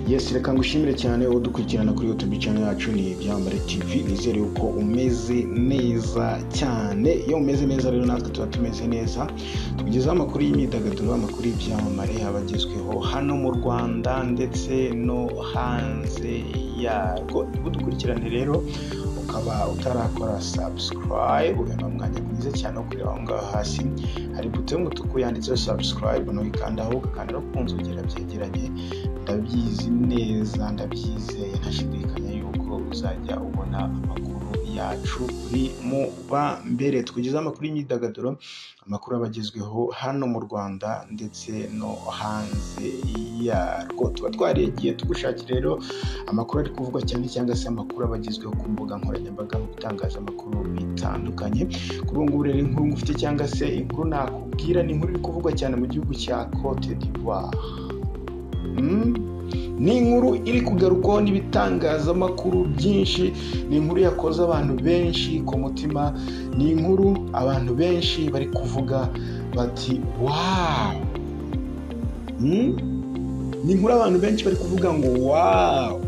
yes reka ngushimire cyane udukurikirana kuri youtube channel yacu ni ibyambare tv nizere yuko umeze neza cyane iyo umeze neza rero natwe tuba tumeze neza tukugezaho amakuru y'imyidagaduro amakuru y'ibyamamare abagezweho hano mu rwanda ndetse no hanze yarwo udukurikirane rero ukaba utarakora subscribe ni umwanya mwiza cyane wo kureba aho ngaho hasi hari buto y'umutuku yanditseho subscribe nawe ikandaho ukakanda no ku nzogera byegeranye ndabyizi neza ndabyizeye ntashidikanya yuko uzajya ubona amakuru yacu uri mu ba mbere twugeze amakuru y'imyidagaduro amakuru abagezweho hano mu rwanda ndetse no hanze yarwo tuba twaregiye tugushakira rero amakuru ari kuvugwa cyane cyangwa se amakuru abagezweho ku mbuga nkoranyambaga mu bitangazamakuru bitandukanye kuri ubu ngubu rero inkuru ngufite cyangwa se inkuru nakubwira ni inkuru iri kuvugwa cyane mu gihugu cya cote d'ivoire Mm. ni inkuru iri kugarukwaho n'ibitangazamakuru byinshi ni inkuru yakoze abantu benshi ku mutima ni inkuru abantu benshi bari kuvuga bati wawu Mm. ni inkuru abantu benshi bari kuvuga ngo wawu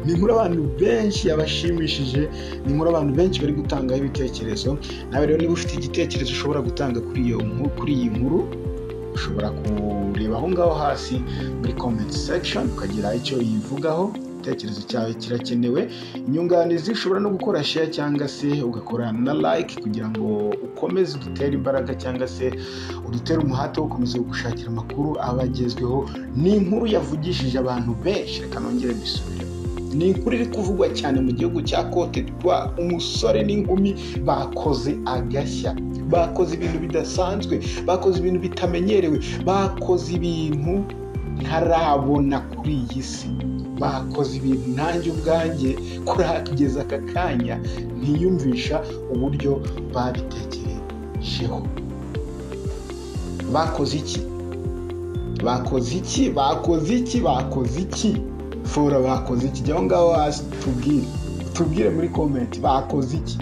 ni inkuru abantu benshi yabashimishije ni inkuru abantu benshi bari gutangaho ibitekerezo nawe rero niba ufite igitekerezo ushobora gutanga kuri iyo nkuru kuri iyi nkuru ushobora kureba aho ngaho hasi muri comment section ukagira icyo yivugaho igitekerezo cyawe kirakenewe inyunganizi ushobora no gukora share cyangwa se ugakora na like kugira ngo ukomeze udutere imbaraga cyangwo se udutere umuhate wo gukomeza gushakira amakuru abagezweho ni inkuru yavugishije abantu benshi reka nongere mbisubiremo ni inkuru iri kuvugwa cyane mu gihugu cya cote d'ivoire umusore n'inkumi bakoze agashya bakoze ibintu bidasanzwe bakoze ibintu bitamenyerewe bakoze ibintu ntarabona kuri iyi si bakoze ibintu nanjye ubwanjye kuri kugeza aka kanya ntiyumvisha uburyo babitekerejeho bakoze iki bakoze iki bakoze iki bakoze iki fora bakoze iki jya aho ngaho hasi tubwire tubwire muri komenti bakoze iki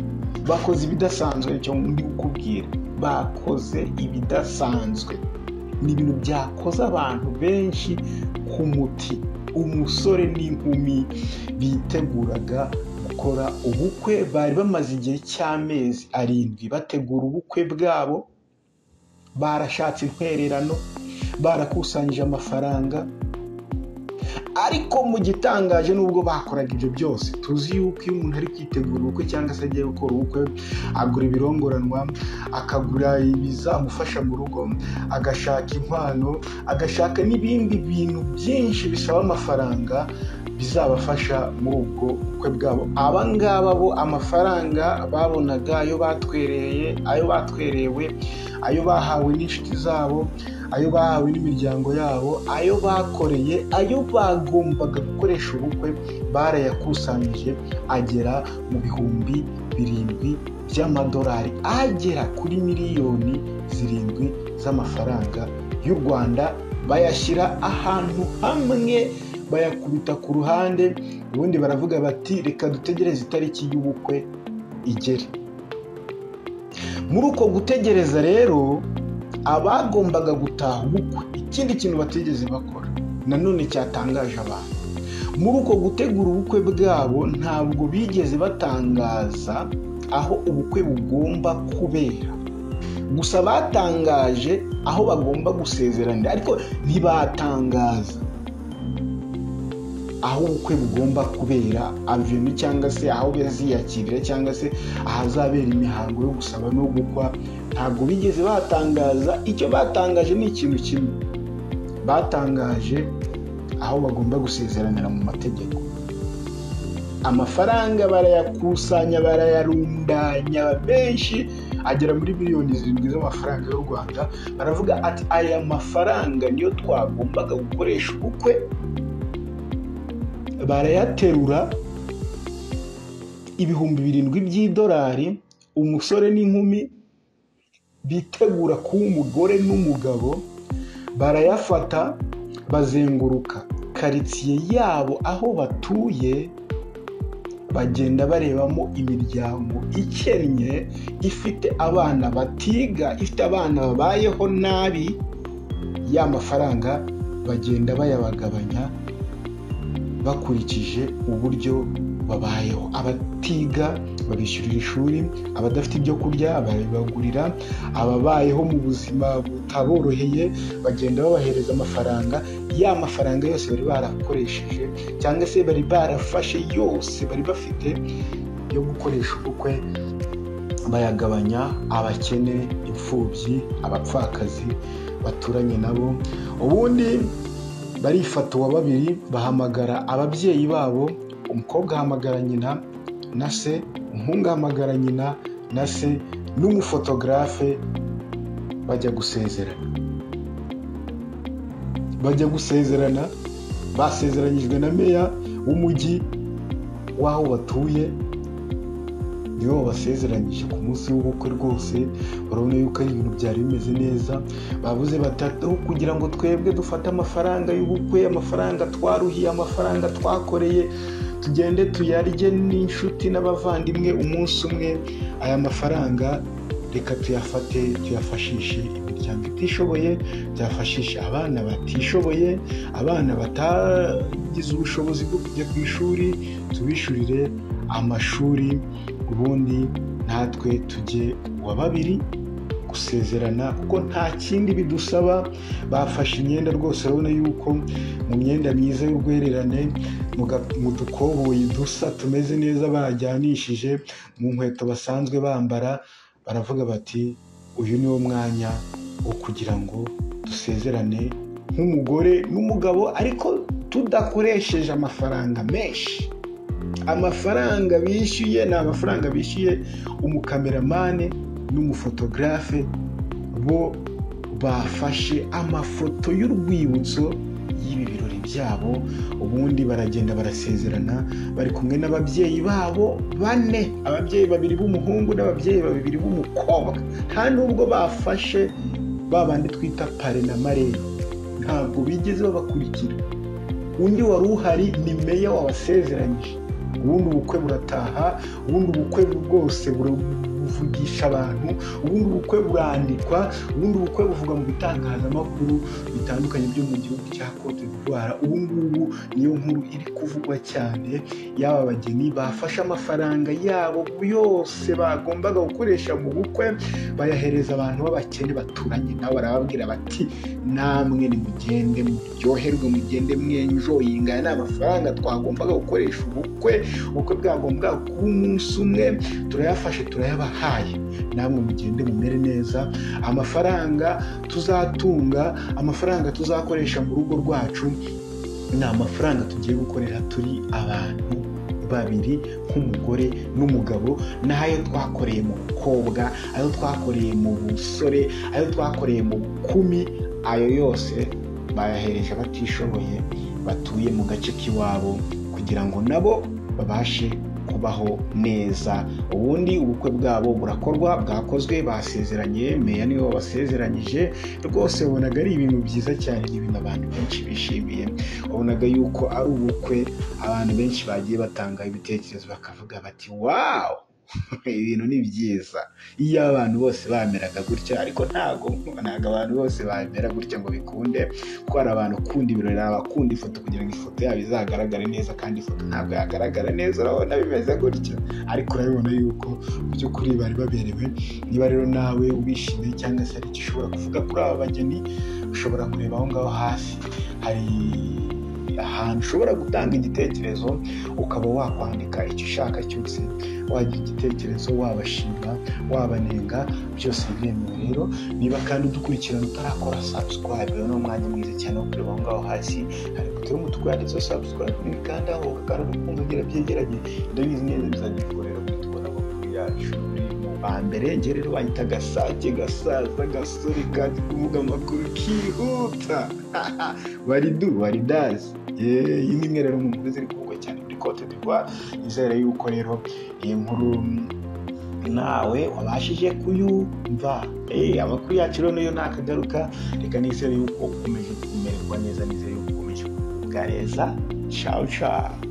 bakoze ibidasanzwe nicyo ndi kukubwira bakoze ibidasanzwe ni ibintu byakoze abantu benshi ku muti umusore n'inkumi biteguraga gukora ubukwe bari bamaze igihe cy'amezi arindwi bategura ubukwe bwabo barashatse intwererano barakusanyije amafaranga ariko mu gitangaje nubwo bakoraga ibyo byose tuzi yuko iyo umuntu ari kwitegura ubukwe cyangwa se agiye gukora ubukwe agura ibirongoranwa akagura ibizamufasha mu rugo agashaka impano agashaka n'ibindi bintu byinshi bisaba amafaranga bizabafasha muri ubwo bukwe bwabo aba ngaba bo amafaranga babonaga ayo batwereye ayo batwerewe ayo bahawe n'inshuti zabo ayo bahawe n'imiryango yabo ayo bakoreye ayo bagombaga gukoresha ubukwe barayakusanyije agera mu bihumbi birindwi by'amadolari agera kuri miliyoni zirindwi z'amafaranga y'u rwanda bayashyira ahantu hamwe bayakubita ku ruhande ubundi baravuga bati reka dutegereze itariki y'ubukwe igere muri uko gutegereza rero abagombaga gutaha ubukwe ikindi kintu batigeze bakora nanone cyatangaje abantu muri uko gutegura ubukwe bwabo ntabwo bigeze batangaza aho ubukwe bugomba kubera gusa batangaje aho bagomba gusezeranira ariko ntibatangaza aho ubukwe bugomba kubera aveni cyangwa se aho baziyakirira cyangwa se ahazabera imihango yo gusaba no gukwa ntabwo bigeze batangaza icyo batangaje ni ikintu kimwe batangaje aho bagomba gusezeranira mu mategeko amafaranga barayakusanya barayarundanya benshi agera muri miliyoni zirindwi z'amafaranga y'u rwanda baravuga ati aya mafaranga niyo twagombaga gukoresha ubukwe barayaterura ibihumbi birindwi by'idolari umusore n'inkumi bitegura kuba umugore n'umugabo barayafata bazenguruka karitsiye yabo aho batuye bagenda barebamo imiryango ikennye ifite abana batiga ifite abana babayeho nabi ya mafaranga bagenda bayabagabanya bakurikije uburyo babayeho abatiga babishyurira ishuri abadafite ibyo kurya barabibagurira ababayeho mu buzima butaboroheye bagenda babahereza amafaranga ya mafaranga yose bari barakoresheje cyangwa se bari barafashe yose bari bafite yo gukoresha ubukwe bayagabanya abakene imfubyi abapfakazi baturanye nabo ubundi barifata uwa babiri bahamagara ababyeyi babo umukobwa ahamagara nyina na se umuhungu ahamagara nyina na se n'umufotogarafe bajya gusezerana bajya gusezerana basezeranyijwe na meya w'umujyi w'aho batuye nibo babasezeranyije ku munsi w'ubukwe rwose urabona yuko ari ibintu byari bimeze neza babuze batatu kugira ngo twebwe dufate amafaranga y'ubukwe amafaranga twaruhiye amafaranga twakoreye tugende tuyarye n'inshuti n'abavandimwe umunsi umwe aya mafaranga reka tuyafate tuyafashishe imiryango itishoboye tuyafashishe abana batishoboye abana batagize ubushobozi bwo kujya ku ishuri tubishyurire amashuri ubundi natwe tujye uwa babiri gusezerana kuko nta kindi bidusaba bafashe imyenda rwose urabona yuko mu myenda myiza y'urwererane mu dukoboyi dusa tumeze neza bajyanishije mu nkweto basanzwe bambara baravuga bati uyu ni wo mwanya wo kugira ngo dusezerane nk'umugore n'umugabo ariko tudakoresheje amafaranga menshi amafaranga bishyuye ni amafaranga bishyuye umukameramani n'umufotogarafe bo bafashe amafoto y'urwibutso y'ibi birori byabo ubundi baragenda barasezerana bari kumwe n'ababyeyi babo bane ababyeyi babiri b'umuhungu n'ababyeyi babiri b'umukobwa nta nubwo bafashe ba bandi twita pare na marere ntabwo bigeze babakurikira undi wari uhari ni meya wabasezeranyije ubundi ubukwe burataha ubundi ubukwe bwose buvugisha abantu ubundi ubukwe burandikwa ubundi ubukwe buvugwa mu bitangazamakuru bitandukanye byo mu gihugu cya cote d'ivoire ubu ngubu niyo nkuru iri kuvugwa cyane y'aba bageni bafashe amafaranga yabo yose bagombaga gukoresha mu bukwe bayahereza abantu b'abakene baturanye nabo barababwira bati namwe nimugende muryoherwe mugende mwenjoyinga aya ni amafaranga twagombaga gukoresha ubukwe ubukwe bwagombaga kuba umunsi umwe turayafashe turayabaha yabahaye namwe mugende mumere neza amafaranga tuzatunga amafaranga tuzakoresha mu rugo rwacu ni amafaranga tugiye gukorera turi abantu babiri nk'umugore n'umugabo n'ayo twakoreye mu bukobwa ayo twakoreye mu busore ayo twakoreye mu bukumi ayo yose bayahereje abatishoboye batuye mu gace k'iwabo kugira ngo nabo babashe kubaho neza ubundi ubukwe bwabo burakorwa bwakozwe basezeranye meya niwe wabasezeranyije rwose wabonaga ari ibintu byiza cyane ni ibintu abantu benshi bishimiye wabonaga yuko ari ubukwe abantu benshi bagiye batanga ibitekerezo bakavuga bati wawu ibintu ni byiza iyo abantu bose bameraga gutya ariko ntabwo ntabwo abantu bose bamera gutya ngo bikunde kuko hari abantu ukunda ibirori hari abakunda ifoto kugira ngo ifoto yabo izagaragare neza kandi ifoto ntabwo yagaragara neza urabona bimeze gutya ariko urabibona yuko mu by'ukuri bari baberewe niba rero nawe wishimiye cyangwa se hari icyo ushobora kuvuga kuri aba bageni ushobora kureba aho ngaho hasi hari ahantu ushobora gutanga igitekerezo ukaba wakwandika icyo ushaka cyose wagira igitekerezo wabashima wabanenga byose biremewe rero niba kandi udukurikirana utarakora sabusikarayibe ni umwanya mwiza cyane wo kureba aho ngaho hasi hari butari umutuku yanditseho sabusikarayibe nibikandaho kandi ukumva ugira byegeranye ndabizi neza bizajya bikorera kuri tubona amakuru yacu ba mbere njye rero bahita agasake gasaza gasore kandi kuvuga amakuru kihuta waridu waridazi iyi ni imwe rero mu nkuru ziri kuvugwa cyane muri cote d'ivoire nizere yuko rero iyi nkuru nawe wabashije kuyumva amakuru yacu rero niyo nakagaruka reka nizere yuko ukomeje kumererwa neza nizere yuko ukomeje kugubwa neza ciao ciao